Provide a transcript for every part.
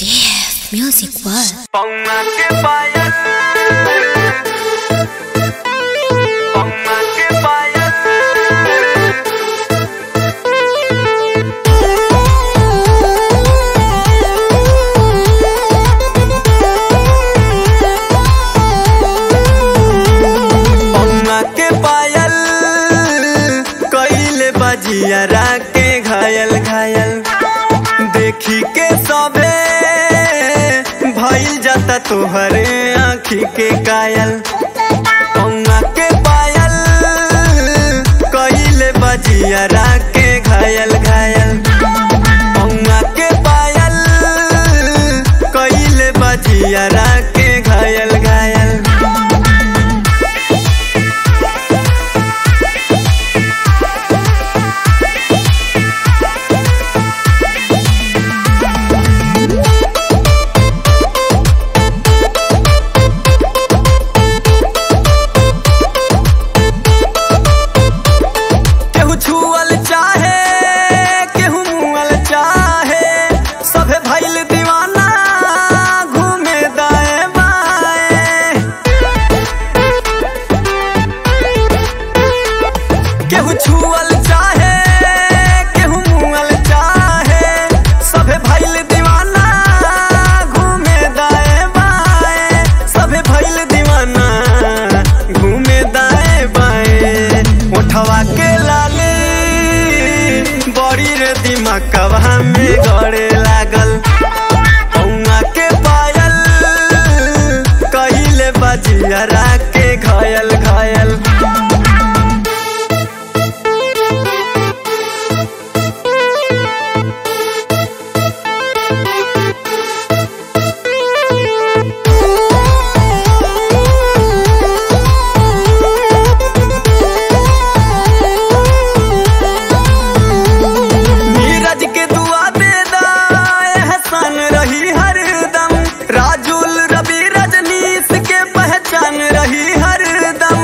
CF Music World. Ponga que vaya. Ponga que vaya. पौना के पायल कइले बजियरा के घायल घायल देखी के सबे भइल जाता तोहरे आँखी के कायल पौना के पायल कइले बजियरा के घायल घायल पौना के पायल कइले बजियरा के घायल घायल केहू छुअल चाहे केहू मुअल चाहे सभे भइल दीवाना घूमे दाएं बाएं केहू छुअल चाहे केहू मुअल चाहे सभे भइल दीवाना घूमे दाएं बाएं सभे भइल दीवाना घूमे दाएं बाएं उठवा के लाली बड़ी रे दिमागवा में गड़े लागल पौआ के पायल कहिले बजियरा के घायल घायल नीरज के दुआ दे दा एहसान रही हरदम राजुल रवि रजनीश के पहचान रही हरदम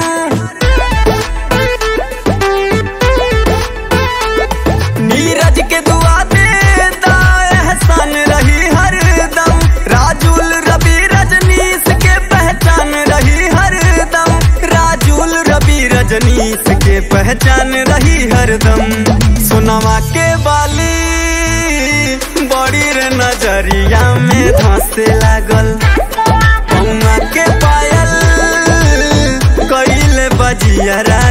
नीरज के दुआ दे दा एहसान रही हरदम राजुल रवि रजनीश के पहचान रही हरदम राजुल रवि रजनीश के पहचान रही हरदम सोनवा के बाली बड़ी रे नजरिया में धंसे लागल पौना के पायल कइले बजियरा